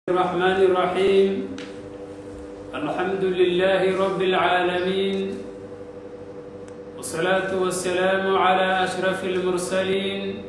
الرحمن الرحيم الحمد لله رب العالمين والصلاة والسلام على أشرف المرسلين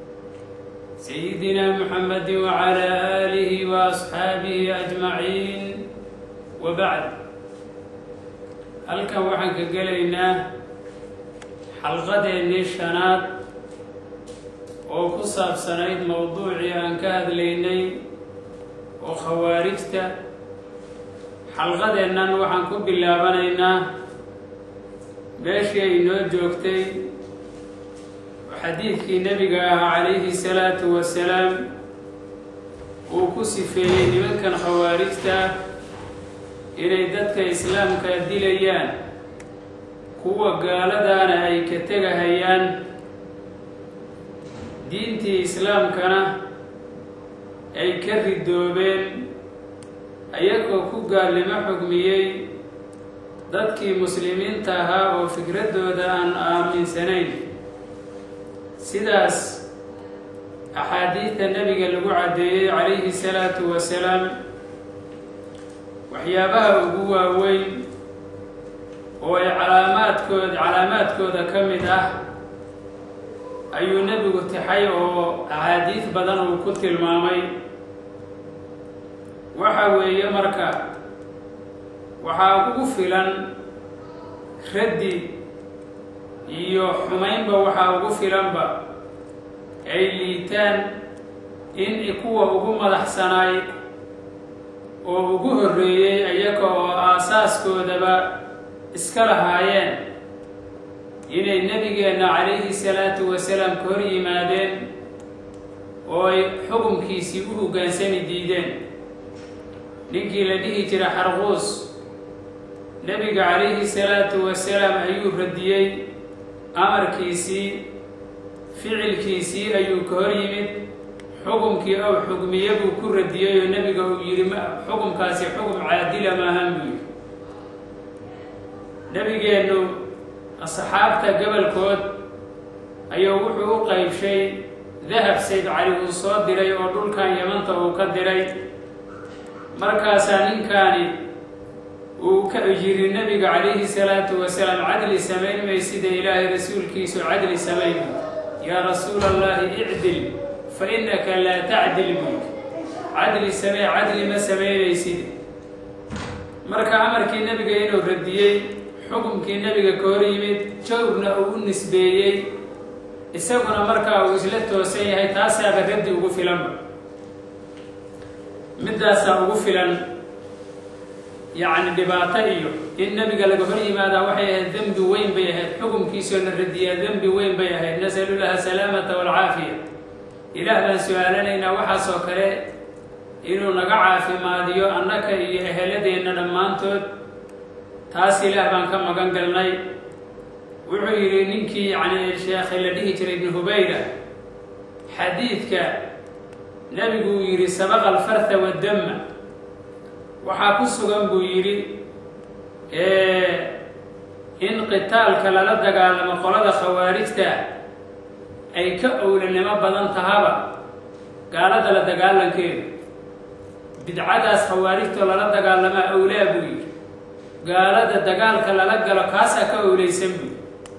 سيدنا محمد وعلى آله وأصحابه أجمعين وبعد halkan waxaan ka gelaynaa xalqadeennii shanaad oo ku saabsanayd mowduucii aan ka hadlaynay oo khawaarijta xalqadeennan waxaan ku bilaabanaynaa meeshii ay noo joogtay oo xadiidkii nebiga ahaa calayhi salaatu wasalaam uu ku sifeeyey nimankan khawaarijta ah inay dadka islaamka dilayaan kuwa gaaladaana ay ka tegahayaan diintii islaamkana ay ka ridoobeen ayagoo ku gaalnimo xugmiyey dadkii muslimiinta ahaa oo fikraddooda aan aaminsanayn sidaas axaadiidta nebiga lagu caddeeyey calayhi salaatu wasalaam waxyaabaha ugu waaweyn oo ay calaamaadkood calaamaadkooda ka mid ah ayuu nebigu tixay oo axaadiid badan uu ku tilmaamay waxa weeye marka waxaa ugu filan raddi iyo xumaynba waxaa ugu filanba ay liitaan in kuwa ugu madaxsanaay oo ugu horreeyey ayaga oo aasaaskoodaba iska lahaayeen inay nebigeenna calayhi salaatu wasalaam ka hor yimaadeen oo ay xukunkiisii u hoggaansami diideen ninkii la dhihi jira xarquus nebiga calayhi salaatu wasalaam ayuu radiyey amarkiisii ficilkiisii ayuu ka hor yimid xukumkii ow xugmiye buu ku radiyey oo nebiga uu yidhi xukumkaasi xukum caadila maahan buu yidhi nebigeennu asxaabta gobolkood ayuu wuxuu u qaybshay dahab sayd cali uu soo diray oo dhulkan yamanta uu ka diray markaasaa ninkaani uu ka yidhi nebiga calayhi salaatu wasalaam cadli samayn may sida ilaahay rasuulkiisu cadli samayn yaa rasuula allahi icdil fa innaka laa tacdil buy cadli samee cadli ma samaynaysid marka amarkii nebiga inuu radiyey xukumkii nebiga ka hor yimid jawrna uu u nisbeeyey isaguna markaa uu isla toosan yahay taasaaba raddi ugu filanba middaasaa ugu filan yacni dhibaato iyo in nebiga laga hor yimaadaa waxay ahayd dembi weyn bay ahayd xukumkiisoo la radiyaa dembi weyn bay ahayd nasalullaha salaamata waalcaafiya ilaah baan su-aalanaynaa waxaasoo kale inuu naga caafimaadiyo annaka iyo eheladeenna dhammaantood taas ilaah baan ka magan galnay wuxuu yidhi ninkii yacni sheekhi la dhihi jiray ibnu hubayra xadiidka nebigu uu yidhi sabaqa alfarha waddama waxaa ku sugan buu yidhi in qitaalka lala dagaalamo qolada khawaarijta ay ka owlanimo badan tahaba gaalada la dagaalankeedu bidcadaas khawaarijtoo lala dagaalamaa owlaa buu yidhi gaalada dagaalka lala galo kaasaa ka owlaysan buy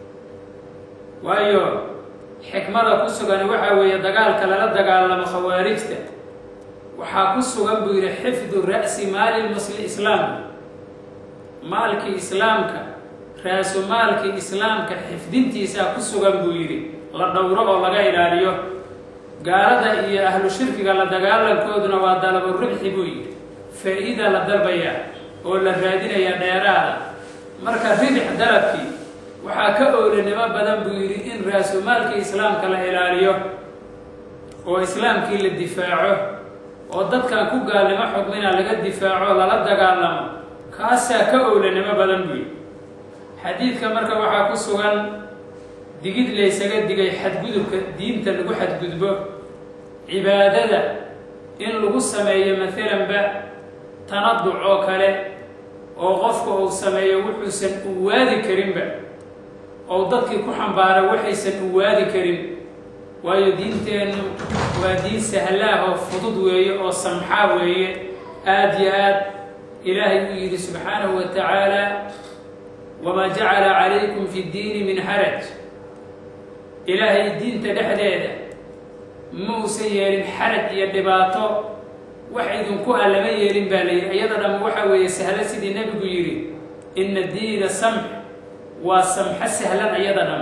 waayo xikmada ku sugan waxaa weeye dagaalka lala dagaalamo khawaarijta waxaa ku sugan buu yidhi xifdu ra'si maali musli islaam maalkii islaamka raasu maalkii islaamka xifdintiisaa ku sugan buu yidhi la dhowro oo laga ilaaliyo gaalada iyo ahlu shirkiga la dagaalankooduna waa dalabo ribxi buu yidhi faa-ida la dalbayaa oo la raadinaya dheeraada marka ribix dalabkii waxaa ka owlanimo badan buu yidhi in raasumaalkii islaamka la ilaaliyo oo islaamkii la difaaco oo dadkan ku gaalnimo xugmina laga difaaco lala dagaalamo kaasaa ka owlanimo badan buu yidhi xadiidka marka waxaa ku sugan digid laysaga digay xadgudubka diinta lagu xadgudbo cibaadada in lagu sameeyo maalanba tanaduc oo kale oo qofka uu sameeyo wuxuusan u waadi karinba oo dadkii ku xambaara waxaysan u waadi karin waayo diinteennu waa diin sahlaah oo fudud weeye oo samxaa weeye aada yo aad ilaahay uu yidhi subxaanahu wa tacaala wamaa jacala calaykum fi ddiini min xaraj ilaahay diinta dhexdeeda ma uusan yeelin xaraj iyo dhibaato wax idinku a lama yeelin baa la yidhi iyada dham waxa weeye sahlo sidii nebigu yidhi ina diina samx waa samxo sahlan iyada dham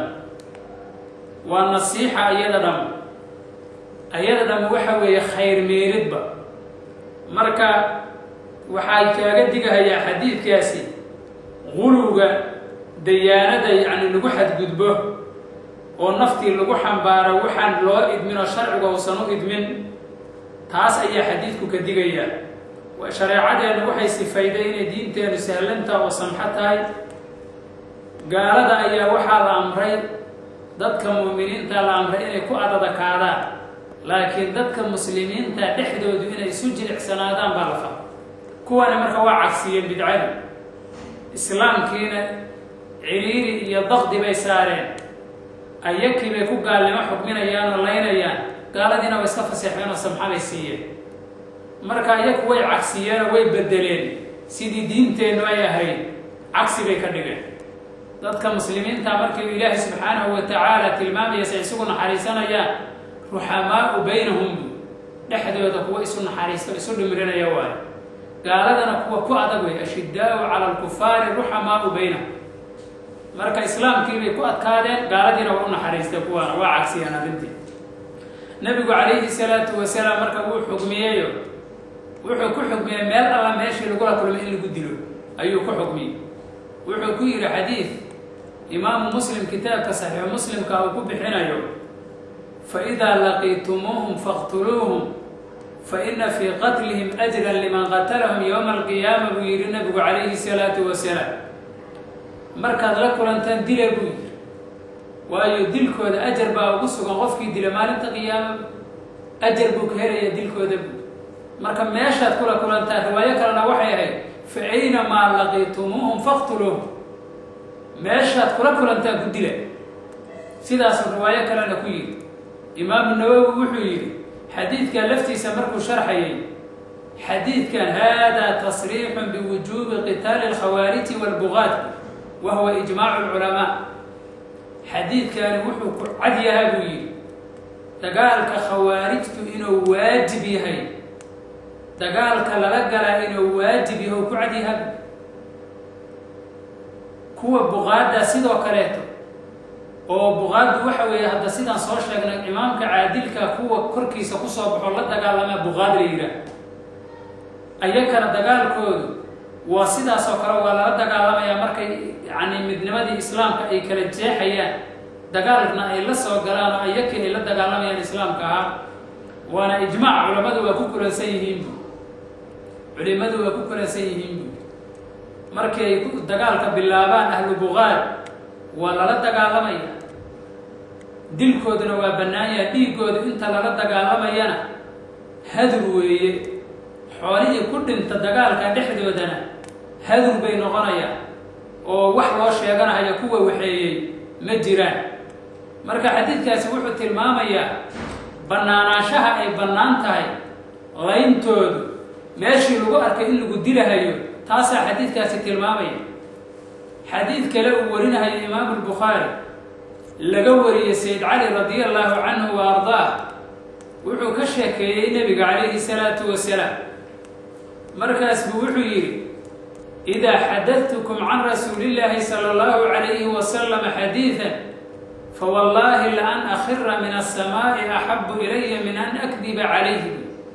waa nasiixa iyada dham iyada dham waxa weeye khayr meelidba marka waxay kaaga digahayaa xadiidkaasi guluga dayaanada yacni lagu xadgudbo oo naftii lagu xambaaro waxaan loo idmin oo sharciga uusan u idmin taas ayaa xadiidku ka digayaa shareecadeennu waxay sifayday inay diinteennu sahlanta oo samxo tahay gaalada ayaa waxaa la amray dadka mu'miniinta la amray inay ku adadakaadaan laakiin dadka muslimiinta dhexdoodu inay isu jilicsanaadaan baa la fara kuwani marka waa cagsiyeen bidcadi islaamkiina ciriiri iyo daqdi bay saareen ayakii bay ku gaalnimo xukminayaan oo laynayaan gaaladiina way iska faseexeen oo samxa bay siiyeen marka iyaku way cagsiyeenoo way bedeleen sidii diinteennu ay ahayd cagsi bay ka dhigeen dadka muslimiinta markii ilaahay subxaanahu wa tacaala tilmaamayase isugu naxariisanayaan ruxamaau baynahum dhexdooda kuwa isu naxariisto isu dhimirinaya waayo gaaladana kuwa ku adag wey ashidaau cala alkufaari ruxamaau baynahum marka islaamkii bay ku adkaadeen gaaladiina waa u naxariistay kuwaana waa cagsiyeen arrintii nebigu calayhi salaatu wasalaam marka wuu xugmiyeyo wuxuu ku xugmiyey meel alla meeshii lagula kulmay in lagu dilo ayuu ku xugmiyey wuxuu ku yidhi xadiid imaamu muslim kitaabka saxiixu muslimka uu ku bixinayo faidaa laqiitumuuhum faqtuluuhum faina fii qatlihim ajran liman qatalahum yowma alqiyaama buu yidhi nabigu calayhi salaatu wasalaam markaad la kulantaan dila buu yidhi waayo dilkooda ajar baa ugu sugan qofkii dila maalinta qiyaama ajar buu ka helaya dilkooda buu marka meeshaad kula kulantaan riwaayo kalena waxay ahayd fa aynamaa laqiitumuuhum faqtuluuhum meeshaad kula kulantaan ku dila sidaasuu riwaayo kalena ku yidhi imaamu nawowi wuxuu yidhi xadiidkan laftiisa markuu sharxayay xadiidkan haadaa tasriixun biwujuubi qitaali alkhawaariji waalbugaat wa huwa ijmaacu lculamaa xadiidkani wuxuu ku cad yahaa buu yidhi dagaalka khawaarijtu inuu waajib yahay dagaalka lala galaa inuu waajib yahay oo ku cad yaha kuwa buqaadda sidoo kaleeto oo buqaaddu waxa weeye hadda sidaan soo sheegnay imaamka caadilka kuwa korkiisa kusoo baxo la dagaalamaa buqaad la yidhaah ayakana dagaalkoodu waa sidaas oo kale waa lala dagaalamayaa markay yacni midnimadii islaamka ay kala jeexayaan dagaalna ay la soo galaan oo ayakii ay la dagaalamayaan islaamka ahaa waana ijmaac culammadu waa ku kulansan yihiinbu culimadu waa ku kulansan yihiinbu markii ay dagaalka bilaabaan ahlu buqaad waa lala dagaalamaya dilkooduna waa bannaanyaha dhiiggooda inta lala dagaalamayana hadur weeye xoolihii ku dhinta dagaalka dhexdoodana hadur bay noqonayaan oo wax loo sheeganahayo kuwa waxeeyey ma jiraan marka xadiidkaasi wuxuu tilmaamayaa bannaanaanshaha ay bannaan tahay layntoodu meeshii lagu arkay in lagu dilahayo taasaa xadiidkaasi tilmaamaya xadiid kale uu warinahayo imaamu lbukhaari laga wariyey sayd cali radia allaahu canhu wa ardaa wuxuu ka sheekeeyey nebiga calayhi salaatu wasalaam markaas buu wuxuu yidhi idaa xadadtukum can rasuulillaahi sala allahu calayhi wasalam xadiidan fawallaahi la an akhira min asamaa'i axabu ilaya min an akdiba calayhi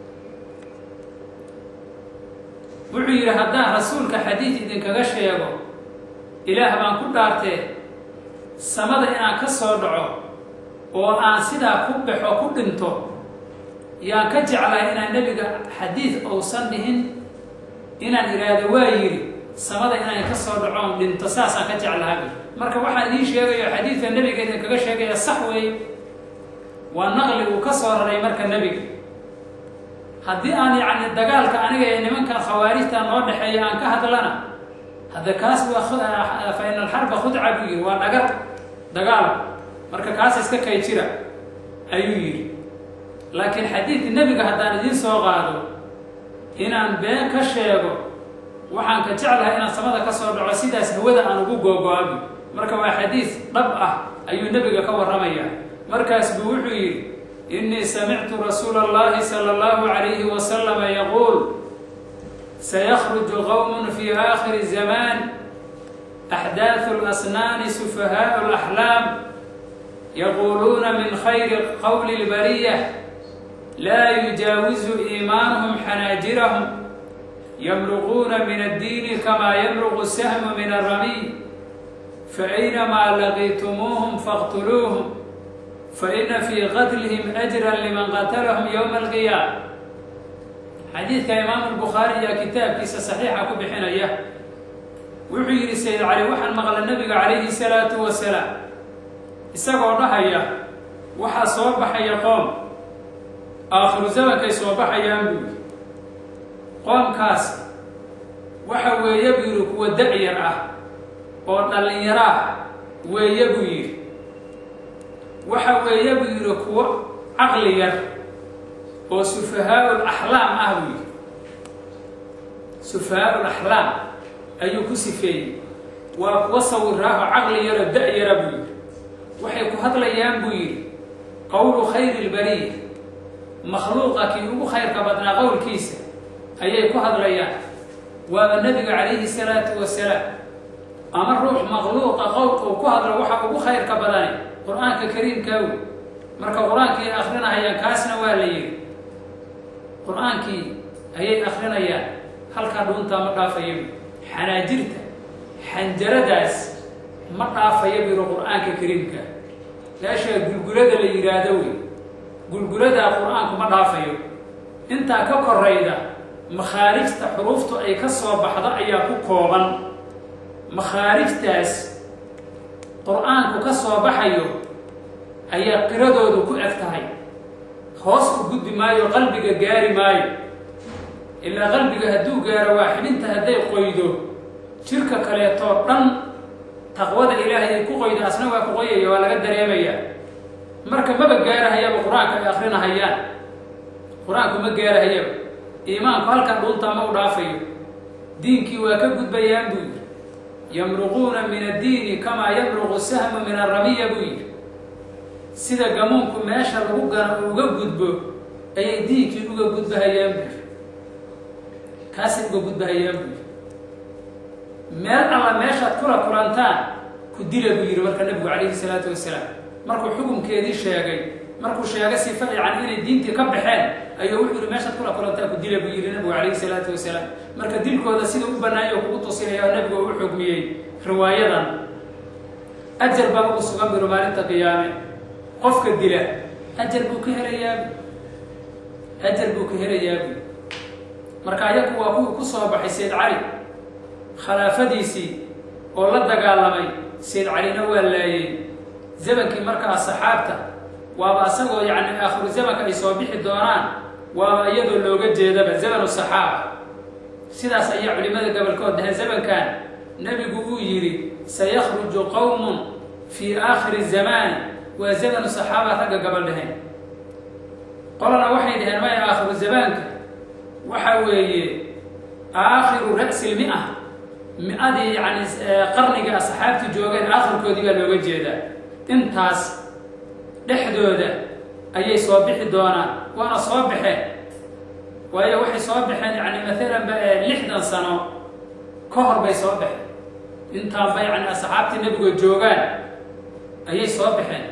wuxuu yidhi haddaan rasuulka xadiid idinkaga sheego ilaah baan ku dhaartee samada inaan ka soo dhaco oo aan sidaa ku baxo ku dhinto yaan ka jeclahay inaan nebiga xadiid ousan dhihin inaan idhaahdo waa yidhi samada inaan ka soo dhaco on dhinto saasaan ka jeclahay marka waxaan ii sheegayo xadiidka nebiga idinkaga sheegaya sax weeye waa naqli uu ka soo raray marka nebiga haddii aan yacni dagaalka aniga ee nimankan khawaarijta noo dhexeeya aan ka hadlana hadda kaas waa fa ina alxarba khudca buu yidhi waa dhagar dagaal marka kaas iska kay jira ayuu yidhi laakiin xadiidka nebiga haddaan idiin soo qaado inaan been ka sheego waxaan ka jeclahay inaan samada ka soo dhaco sidaas hawada aan ugu googo-abi marka waa xadiis dhab ah ayuu nebiga ka warramaya markaas buu wuxuu yidhi innii samictu rasuula allahi sala allahu calayhi wasalama yaquul sayakhruju qowmun fii aakhiri zamaan axdaaثu اlasnaani sufahaau اlaxlaam yaquuluuna min khayri qowli اlbariya laa yujaawizu iimaanuhum xanaajirahum yamruquuna min addiini kamaa yamruqu sahmu min aramiy faaynamaa laqiitumuuhum faqtuluuhum faina fii qatlihim ajran liman qatalahum yowma alqiyaama xadiidka imaamu lbukhaari ayaa kitaabkiisa saxiixa ku bixinaya wuxuu yidhi sayid cali waxaan maqla nebiga calayhi salaatu wasalaam isagoo dhahaya waxaa soo baxaya qoom aakhiru zamankay soo baxayaan buu yidhi qoomkaas waxa weeye buu yidhi kuwa da-yar ah oo dhallinyaro ah weeye buu yidhi waxa weeye buu yidhi kuwo caqli yar oo sufahaa'ul axlaam ah buu yidhi sufahaa'ul axlaam ayuu ku sifeeyey waa kuwa sawiraaho caqli yaro da-yara buu yidhi waxay ku hadlayaan buu yidhi qowlu khayri lbariya makhluuqa kii ugu khayrka badnaa qowlkiisa ayay ku hadlayaan waaba nebiga calayhi salaatu wasalaam ama ruux makhluuqa qowlka uu ku hadlo waxa ugu khayrka badani qur-aanka kariimkaawi marka qur-aankii ay akrinahayaan kaasna waa la yidhi qur-aankii ayay akrinayaan halkaa dhuuntaa ma dhaafayo xanaajirta xanjaradaas ma dhaafayo biro qur-aanka kariimka meeshaa gulgulada la yidhaahdo wey gulguladaa qur-aanku ma dhaafayo intaa ka korayda makhaarijta xuruuftu ay ka soo baxdo ayaa ku kooban makhaarijtaas qur-aanku ka soo baxayo ayaa qiradoodu ku eg tahay hoos u gudbi maayo qalbiga gaari maayo ilaa qalbiga hadduu gaaro waa xibinta hadday qoydo jirka kaleetoo dhan taqwada ilaahay ay ku qoydo asna waa ku qoyaya waa laga dareemayaa marka maba gaarahayaba qur-aanka ay akrinahayaan qur-aanku ma gaarahayaba iimaanku halkan dhuuntaa ma u dhaafayo diinkii waa ka gudbayaan buu yidhi yamruquuna min addiini kamaa yamruqu sahmu min aramiya buu yidhi sida gamuunku meesha lagu gano uga gudbo ayay diinkii uga gudbahayaan buu yidhi kaasay uga gudbahayaan buu yidhi meel alla meeshaad kula kulantaan ku dila buu yidhi marka nebigu calayhi salaatu wasalaam markuu xukunkeedii sheegay markuu sheegay sifa yani inay diintii ka baxeen ayuu wuxuu yihi meeshaad kula kulantaa ku dila buu yidhi nebigu calayhi salaatu wasalaam marka dilkooda sida u banaanya kugu tusinaya oo nebigu u xugmiyey riwaayadan ajar baa ugu sugan biro maalinta qiyaame qofka dila ajar buu ka helayaa ajar buu ka helayaa marka ayagu waa kuwii ku soo baxay sayd cali khilaafadiisii oo la dagaalamay sayd calina waa laayey zamankii markaa saxaabta waaba asagoo yacni aakhiru zamanka ay soo bixi doonaan waaba iyadoo looga jeedaba zamanu saxaaba sidaas ayaa culimmada gobolkood dhahay zamankan nebigu uu yidhi sayakhruju qowmun fii aakhiri zamaani waa zamanu saxaaba ragga gabal dhaheen qolana waxay dhaheen maya aakhiru zamaanka waxa weeye aakhiru ra'si lmi-a mi-adii yani qarniga asxaabtu joogeen aakhirkoodii baa looga jeedaa intaas dhexdooda ayay soo bixi doonaan waana soo baxeen waayo waxay soo baxeen yani maalan ba lixdan sano ka hor bay soo baxeen intaanba yani asxaabtii nebiga joogaan ayay soo baxeen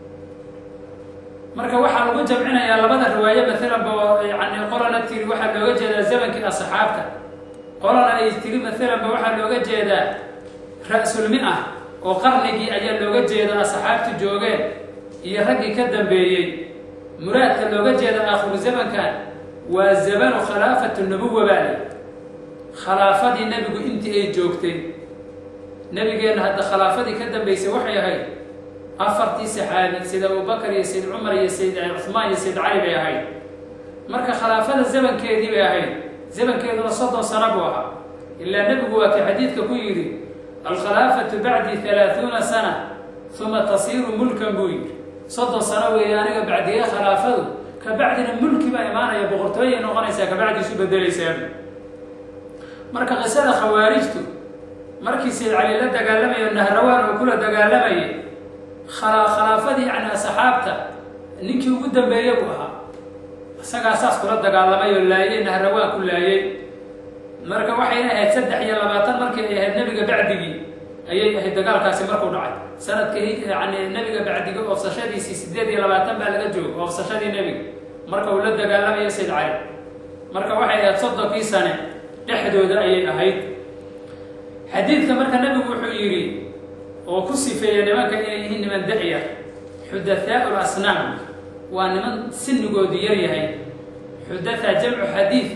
marka waxaa lagu jamcinayaa labada riwaaye maalan ba yani qolana tiri waxaa looga jeedaa zamankii asxaabta qolana ay tiri maalan ba waxaa looga jeedaa ra-sulmi-a oo qarnigii ayaa looga jeedaa asxaabtu joogeen iyo raggii ka dambeeyey muraadka looga jeeda aakhiru zamankan waa zamanu khilaafatu nubuwa baale khilaafadii nebigu intii ay joogtay nebigeenna hadda khilaafadii ka dambeysay waxay ahayd afartii saxaabi sayd abubakar iyo sayd cumar iyo sayd cuhmaan iyo sayd cali bay ahayd marka khilaafada zamankeedii bay ahayd zamankeeduna soddon sano buu ahaa ilaa nebigu waa kii xadiidka ku yidhi alkhilaafatu bacdi halaaثuuna sana uma tasiiru mulkan buu yidhi soddon sano weeye aniga bacdiye khilaafadu kabacdina mulki baa imaanaya boqortooyay noqonaysaa kabacdi isu bedelaysaa marka qisada khawaarijtu markii sayd cali la dagaalamayo nahrawaan oo kula dagaalamayay khala khilaafadii yani asxaabta ninkii ugu dambeeye buu ahaa isagaa saas kula dagaalamay oo laayay nahrawaan ku laayay marka waxayna ahayd saddex iyo labaatan markii ay ahayd nebiga bacdigii ayay ahayd dagaalkaasi markuu dhacay sanadka yani nebiga bacdiga oofsashadiisii sideed iyo labaatan baa laga joogo oofsashadii nebiga marka uu la dagaalamayo sayd cali marka waxay ahayd soddonkii sane dhexdooda ayay ahayd xadiidka marka nebigu wuxuu yidhi oo ku sifeeya nimanka inay yihiin niman da-yar xudathaau lasnaam waa niman sinigoodu yar yahay xudatha jamcu xadiid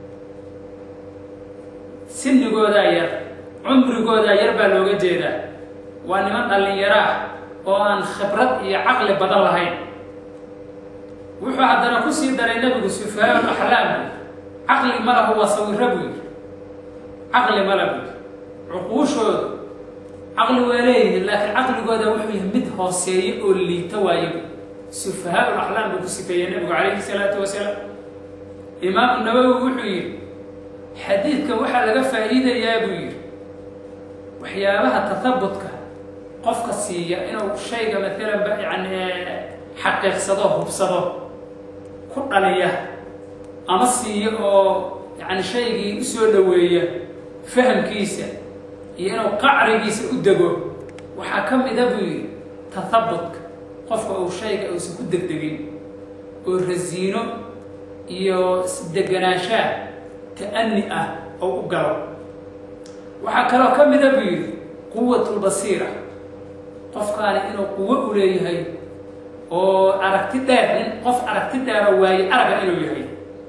sinigoodaa yar cumrigoodaa yar baa looga jeedaa waa niman dhallinyaro ah oo aan khibrad iyo caqli badan lahayn wuxuu haddana kusii daray nebigu sufahaau axlaam caqli ma lahu waa sawiro buu yidhi caqli ma lahu cuquushoodu caqli waa leeyihiin laakiin caqligooda wuxuu yahay mid hooseeyo oo liito waayo sufahaau axlaam buu ku sifeeyey nebigu calayhi salaatu wasalaam imaamu nawowi wuxuu yidhi xadiidka waxaa laga faa'iidayaa buu yidhi waxyaabaha tahabutka qofka siiya inuu shayga maalan ba yani xaqiiqsado hubsado ku dhaliya ama siiyo oo yani shaygii usoo dhoweeya fahamkiisa iyo inuu qacrigiisa u dego waxaa ka mida buu yidhi tahabutka qofka uu shayga uusan ku degdegin oo rasiino iyo deganaanshaa ta'ani ah oo u galo waxaa kaloo ka mida buu yidhi quwatulbasiira qofkaani inuu quwo u leeyahay oo aragti dheer nin qof aragti dheeroo waaye araga inuu yahay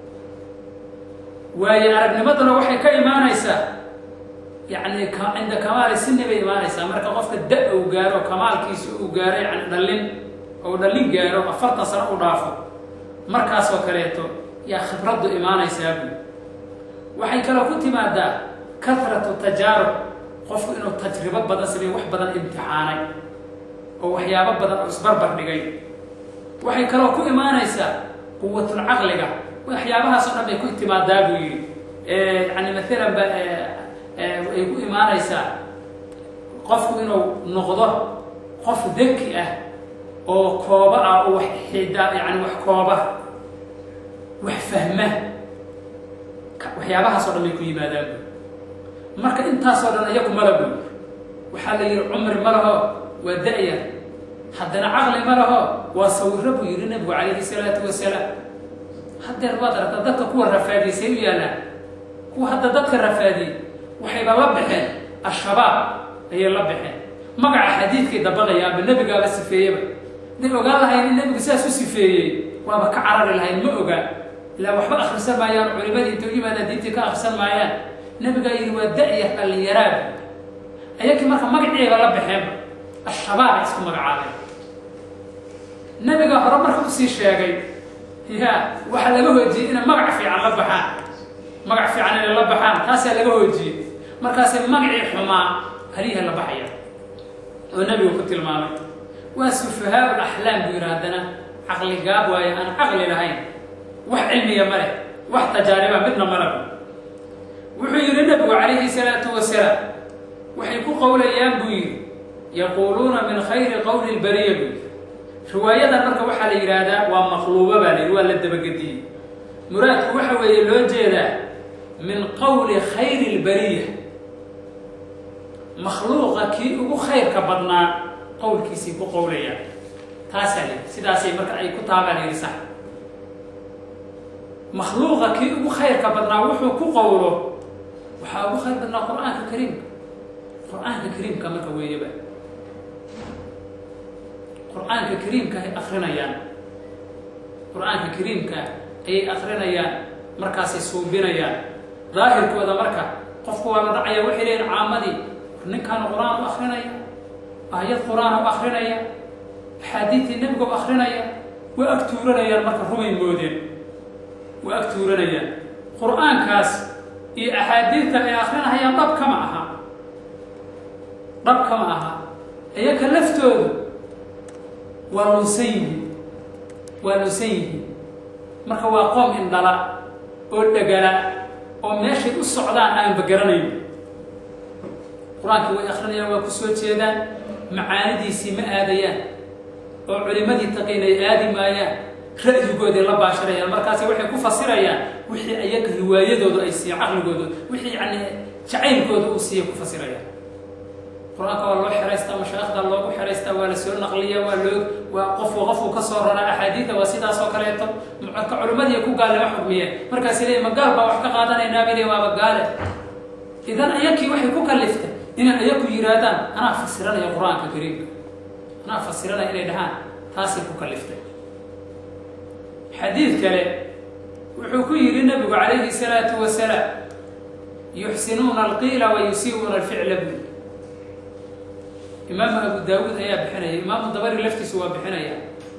waaye aragnimaduna waxay ka imaanaysaa yacni cinda kamaali sini bay imaanaysaa marka qofka da uu gaaro kamaalkiisa uu gaaro yani dhallin ou dhallin gaaro afartan sano u dhaafo markaasoo kaleeto yaa khibraddu imaanaysaa buu waxay kaloo ku timaadaa kahratu tajaarub qofku inuu tajribo badan sameey wax badan imtixaanay oo waxyaabo badan oo isbarbar dhigay waxay kaloo ku imaanaysaa quwatul caqliga waxyaabahaasoo dhan bay ku timaadaa buu yidhi yani maalan ba ay ku imaanaysaa qofku inuu noqdo qof deki ah oo kooba ah oo wax xida yani wax kooba wax fahma waxyaabahaasoo dhan bay ku yimaadaan bu marka intaasoo dhan iyagu mala buy waxaa la yidhi cumri ma laho waa da-ya haddana caqli ma laho waa sawiro buu yidhi nabigu calayhi salaatu wasalaam haddeer waad aragtaa dadka kuwa rafaadiyey say u yaallaan kuwa hadda dadka rafaadiyey waxayba la baxeen al-shabaab ayay la baxeen magaca xadiidkay dabaqaya aba nebigaaba sifeeyeba day ogaan lahayn in nebigu sidaas u sifeeyey waaba ka carari lahayn ma ogaa ilaa waxba akhrisan maayaan culimadii inta u yimaadaan diintii ka akhrisan maayaan nabigaa yidhi waa da-ya dhallinyaraab ayakii marka magaciiba la baxeenba al-shabaab ay isku magacaabeen nabigaa hore marka usii sheegay ya waxaa laga hoojiyey inay magac fiican la baxaan magac fiican inay la baxaan taasaa laga hoojiyey markaasay magacii xumaa haliha la baxaya oo nabigu ku tilmaamay waa sufahaau axlaam buu yidhi haddana caqli gaab waayo aan caqli lahayn wax cilmiya ma leh wax tajaariba midna malagu wuxuu yidhi nabigu calayhi salaatu wasalaam waxay ku qowlayaan buu yidhi yaquuluuna min khayri qowli lbariya buu yidhi riwaayadan marka waxaa la yidhaahdaa waa maqluuba baa la yidhi waa la dabagediyey muraadku waxa weeye loo jeedaa min qowli khayri lbariya makhluuqa kii ugu khayrka badnaa qowlkiisay ku qowlayaan taasaa la yidhi sidaasay marka ay ku taabaa la yidhi sax makhluuqa kii ugu khayrka badnaa wuxuu ku qowlo waxaa ugu khayr badnaa qur-aanka kariimka qur-aanka kariimka marka weeyaba qur-aanka kariimka ay akrinayaan qur-aanka kariimka ayay akrinayaan markaasay suubinayaan daahirkooda marka qofku waa la dhacaya waxay leeyihin caamadii ninkaan qur-aan u akrinaya aayad qur-aan u akrinaya axaadiidtii nebiga u akrinaya waa ag tuuranayaan marka rumay moodeen waa ag tuuranayaan qur-aankaas iyo axaadiidta ay akrinahayaan dhab kama aha dhab kama aha iyaka laftoodu waa lunsan yihiin waa lunsan yihiin marka waa qoom indhala oo dhegala oo meeshay u socdaan aanba garanayn qur-aankii way akrinayaan waa ku soo jeedaan macaanidiisii ma aadayaan oo culimadii taqiin ay aadi maayaan ra'yigooday la baashirayaan markaasi waxay ku fasirayaan wixii ayaga riwaayadoodu ay siiya caqligooda wixii yani jacaylkooda uu siiya ku fasirayaan qur-aanka waa loo xeraystaa mashaayikhda loogu xeraystaa waa la soo naqliya waa loo waa qofku qofku ka soo raraa axaadiida waa sidaas oo kaleeto marka culimadii ku gaalnimo xugmiyeen markaasi leey ma gaal baa wax ka qaadanaynaa bay leey waaba gaale idan ayakii waxay ku kaliftay inay ayaku yihaahdaan anaa fasiranaya qur-aanka kariimka anaa fasiranaya inay dhahaan taasay ku kaliftay xadiid kale wuxuu ku yidhi nabigu calayhi salaatu wasalaam yuxsinuuna alqiila wa yusiibuuna alficla bui imaamu abu daawuud ayaa bixinaya imaamu dabari laftiisu waa bixinaya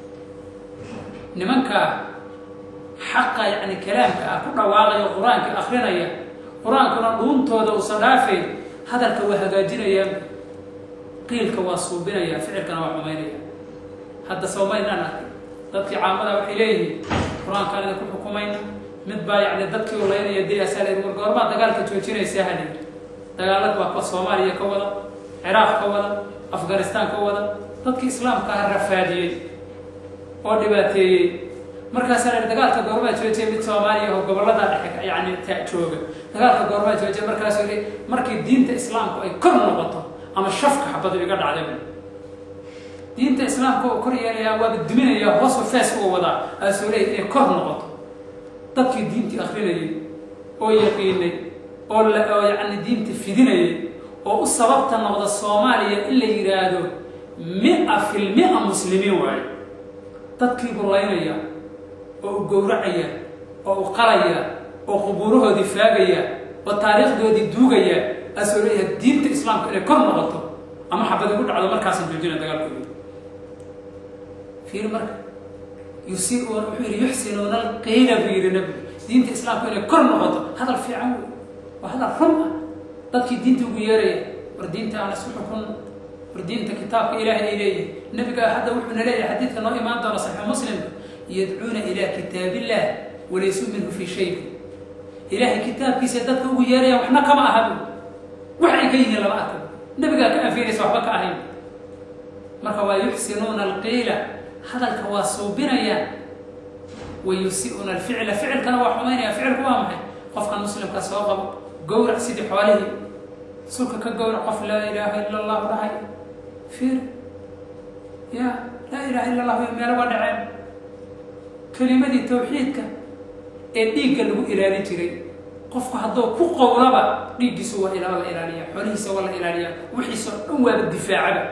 nimankaa xaqa yani kalaamka ah ku dhawaaqaya qur-aanka akrinaya qur-aankuna dhuuntooda uusan dhaafayn hadalka waa hagaajinayaan qiilka waa suubinaya ficilkana waa xumaynaya hadda sawmaynaan arkay dadkii caamada waxay leeyihiin qur-aankaan idinku xukumayna mid baa yani dadkii ulaynaya diasaa la war goormaa dagaalka joojinaysaa hali dagaalada waa kuwa soomaaliya ka wada ciraaq ka wada afghanistaan ka wada dadkii islaamka ah rafaadiyey oo dhibaateeyey markaasaa la dagaalka goormaa joojiyay mid soomaaliya oo gobollada dhexe yani ta jooga dagaalka goormaa joojiya markaasuu li markii diinta islaamku ay kor noqoto ama shafka xabadu iga dhacday diinta islaamka oo kor yeelayaa waaba duminaya hoosu fees u wadaa aasuu leey inay kor noqoto dadkii diintii akrinayay oo yaqiinay oo oo yani diinta fidinayay oo u sababta noqda soomaaliya in la yidhaahdo mia fil mia muslimiin waayo dadkii bulaynaya oo u gowracaya oo u qalaya oo qubuurahoodii faagaya oo taariikhdoodii duugaya aasoo leeyahay diinta islaamka inay kor noqoto ama xabad igu dhacdo markaasan joojina dagaalkooda fiir marka yusiiuuna wuxuu yidhi yuxsinuuna alqiila buu yidhi nabigu diinta islaamku inay kor noqoto hadal fiican wey waa hadal run ah dadkii diinta ugu yeeraya war diinta aan isku xukunno war diinta kitaabka ilaahay ay leeyihin nabiga hadda wuxuuna leeyahay xadiidka noo imaan doona saxiix muslimka yadcuuna ilaa kitaabillah walaysuu minhu fii shay ilaahay kitaabkiisa dadka ugu yeerayaan waxna kama ahabu wax ay ka yihiin lama arka nabigaa ka anfinaysa waxba ka ahayn marka waa yuxsinuuna alqiila hadalka waa suubinayaan wa yusiuuna alficla ficilkana waa xumaynaya ficilku waa maxay qofkan muslimka soo qabo gowrac sidii xoolihii sulka ka gowrac qof laa ilaaha ila allahu dhahay fiir ya laa ilaha illa allah meelo waa dhaceen kelimadii tawxiidka ee dhiigga lagu ilaalin jiray qofku hadduu ku qowlaba dhiiggiisu waa ilaa la ilaaliya xoolihiisa waa la ilaaliya wixiisao dhan waaba difaacaba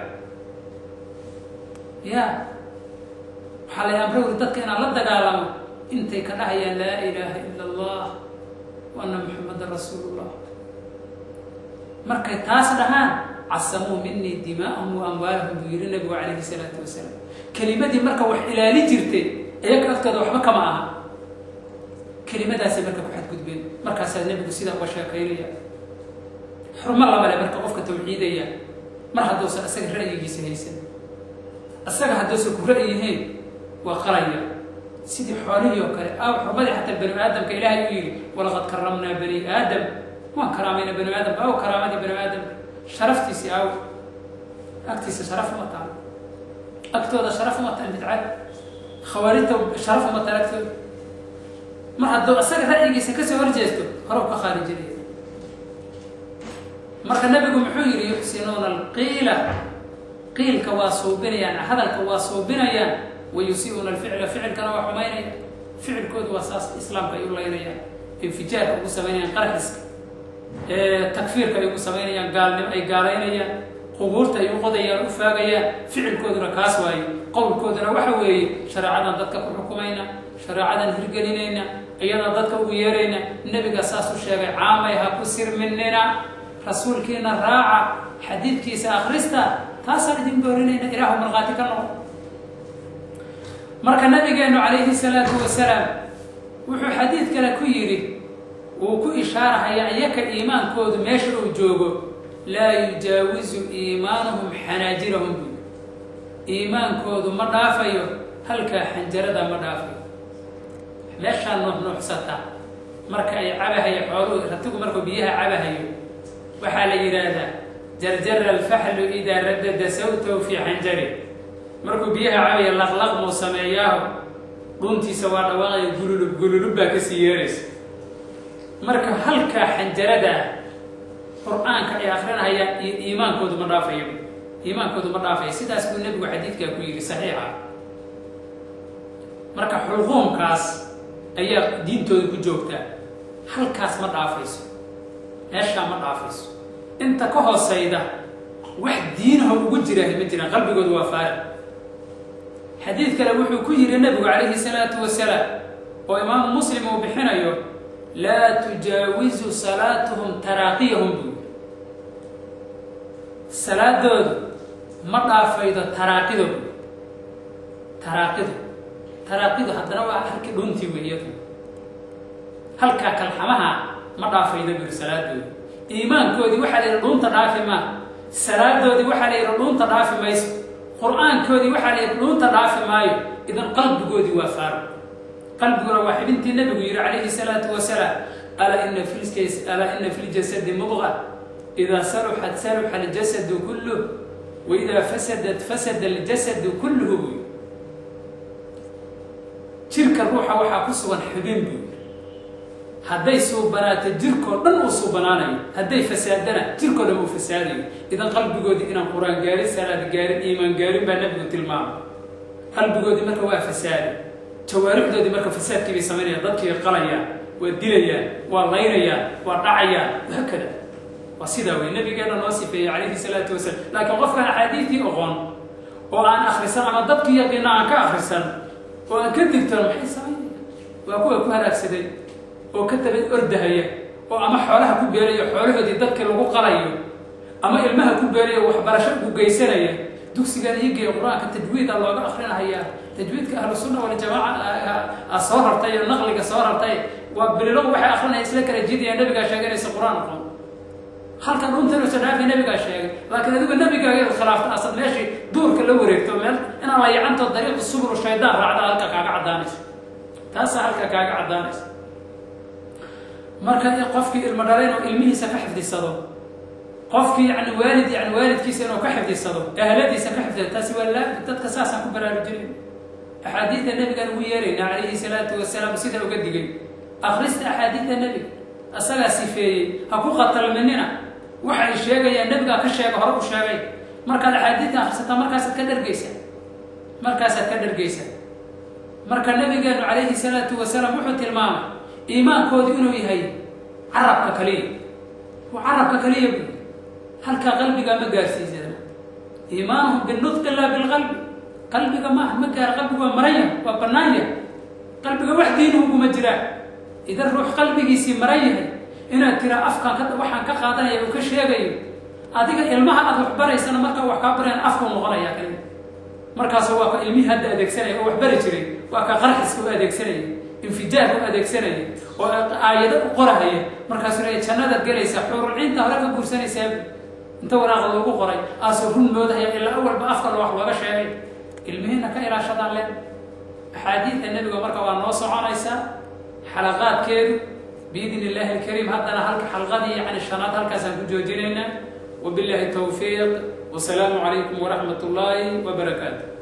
ya waxaa la amra wuri dadka inaan la dagaalamo intay ka dhahayaan laa ilaaha ila allah wa anna muxamadan rasuulullah markay taas dhahaan casamuu minii dimaa'ahum wa amwaalahum buu yihi nabigu calayhi salaatu wasalaam kelimadii marka wax ilaali jirtay iyaga agtooda waxba kama aha kelimadaasay marka ku xadgudbeen markaasaa nebigu sidaa uga sheekaynaya xurmo lamale marka qofka tawxiidaya mar hadduusan isaga ra'yigiisa haysan isaga hadduusan ku ra'yihiin waa qalaya sidii xoolihii oo kale aaw xurmadii xataa bani aadamka ilaahay u yidhi walaqad karamnaa bani aadam waan karaamayna bani aadamka aw karaamadii bani aadam sharaftiisii aaw agtiisa sharaf uma taal agtooda sharaf uma taal bidcad khawaarijta sharaf uma taal agtooda mar hadduu isaga ra'yigiisa kasoo horjeesto hore u ka khaarijinaya marka nabigu muxuu yidhi yuxsinuuna alqiila qiilka waa suubinayaan hadalka waa suubinayaan wa yusiiuuna alficla ficilkana waa xumaynaya ficilkoodu waa saas islaamka ay u laynayaan infijaarka ugu samaynayaan qarxiska takfiirka ay ugu samaynayaan gaalnimo ay gaalaynayaan qubuurta ay u qodayaan u faagayaan ficilkooduna kaas waaye qowlkooduna waxa weeye shareecadan dadka ku xukumayna shareecadan hirgelinayna iyadan dadka ugu yeerayna nebiga saas u sheegay caamay ha ku sirminina rasuulkiina raaca xadiidkiisa akhrista taasaan idin boorinayna ilaahu markhaati ka noqon marka nabigeenu calayhi salaatu wasalaam wuxuu xadiid kale ku yidhi uu ku ishaarahayaa iyaka iimaankoodu meesha uu joogo laa yujaawizu iimaanuhum xanaajirahum buu iimaankoodu ma dhaafayo halkaa xanjarada ma dhaafayo meeshaa nuuxnuuxsata marka ay cabahayo xooluhu ratigu markuu biyaha cabahayo waxaa la yidhaahdaa jarjara alfaxlu idaa radada sawtahu fii xanjari markuu biyaha cabaya laqlaq muu sameeyaaho dhuntiisa waa dhawaaqaya gululub gululub baa kasii yeeraysa marka halkaa xanjarada ah qur-aanka ay akrinahayaan iyo iimaankoodu ma dhaafayo iimaankoodu ma dhaafaya sidaas buu nebigu xadiidkaa ku yidhi saxiixa marka xulquumkaas ayaa diintooda ku joogtaa halkaas ma dhaafayso meeshaa ma dhaafayso inta ka hoosayda wax diinaho ugu jiraahay ma jiraan qalbigoodu waa faari xadiid kale wuxuu ku yidhi nebigu calayhi salaatu wasalaam oo imaamu muslim uu bixinayo laa tujaawizu salaatuhum taraaqiyahum buu salaadoodu ma dhaafaydo taraaqidoodu taraaqidu taraaqidu haddana waa halkii dhuntii weeyadu halkaa kalxamaha ma dhaafaydo buri salaadoodu iimaankoodii waxaa la yidhi dhuunta dhaafi maa salaadoodii waxaa la yidhi dhuunta dhaafi mayso qur-aankoodii waxaa la yidhi dhuunta dhaafi maayo idan qalbigoodii waa faaro qalbiguna waa xibintii nebigu yidhi calayhi salaatu wasalaam alaa ina fi alaa ina fi ljasadi mudqa idaa saluxat saluxa aljasadu kulluh wa idaa fasadat fasada aljasadu kulluhu buu yidhi jirka ruuxa waxaa ku sugan xibin buu yidhi hadday suubanaato jirkoo dhan uu suubanaanayo hadday fasaadana jirkoo dhan uu fasaadayo idan qalbigoodii inaan qur-aan gaarin salaad gaarin iimaan gaarin baa nebigu tilmaamay qalbigoodii marka waa fasaada jawaarixdoodii marka fasaadkii bay samaynayaan dadkii qalayaan waa dilayaan waa laynayaan waa dhacayaan wahaakada waa sidaa wey nabigeena noo sifeeyey calayhi salaatu wasalaam laakiin qofkaan axaadiidtii oqon oo aan akrisan ama dadkii yaqiina aan ka akrisan oo aan ka digtoon maxay samaynayaan waa kuwa ku halaagsaday oo ka tabad ordahaya oo ama xoolaha ku beerayo xoolahoodii dadkii lagu qalayo ama ilmaha ku beerayo waxbarasho ugu geysanaya dugsigan iigeeya qur-aanka tajwiida looga akrinahayaa tajwiidka ahlu sunna waljamaaca soo rartay oo naqliga soo rartay waa bililo waxay akrinaya isla kala jidaya nabigaa sheeganaysa qur-aan aqoon halka dhuntanusa dhaafi nabigaa sheegay laakiin adigu nabigaaga khilaafta asad meeshii duurka la wareegto meel inaan la yacanto dariiqu subru shaydaan raacda halka kaaga caddaanayso taasaa halka kaaga caddaanaysa marka qofkii ilmo dhala inuu ilmihiisa ka xifdisado qofkii yani waalid yani waalidkiisa inuu ka xifdisado ahladiisa ka xifdisado taasi waa laa dadka saasaan ku baraarujinayn axaadiidta nebigaan ugu yeerayna calayhi salaatu wasalaam sida uga digay akrista axaadiidta nebiga asagaa sifeeyey ha ku qatalminina waxay sheegayaan nebigaa ka sheega hore u sheegay markaad axaadiidta akrisataa markaasaad ka dhargeysa markaasaad ka dhargeysa marka nabigeenu calayhi salaatu wasalaam wuxuu tilmaamay iimaankoodu inuu yahay carabka kaliya waa carabka kaliya bu halkaa qalbigaa ma gaarsiisana iimaanuhum binutqi laa bilqalbi qalbiga maaha ma gaara qalbigu waa maranya waa banaanya qalbiga wax diinuhuguma jiraan idan ruux qalbigiisii maran yahay inaad tiraa afkaan ka waxaan ka qaadanaya uu ka sheegayo adiga ilmaha aad wax baraysana markaa wax kaa barayaan afkuu noqonaya kaliya markaas waa ka ilmihii hadda adeegsanaya oo wax bari jiray waa ka qarxiska u adeegsanaya infijaar u adeegsanaya oo aayado u qorahaya markaasuu leeya jannadaad gelaysaa xuurulciinta hore ka guursanaysaa inta waraaqda lagu qoray aasoo run moodahaya ilaa awalba afka wax looga sheegay ilmihiina ka ilaashadaan leen axaadiidta nebiga marka waa noo soconaysaa xalaqaadkeedu biidn illaahi alkariim haddana halka xalqadii yani shanaad halkaasaan ku joojinaynaa wabillahi towfiiq wasalaamu calaykum waraxmat ullaahi wabarakaatu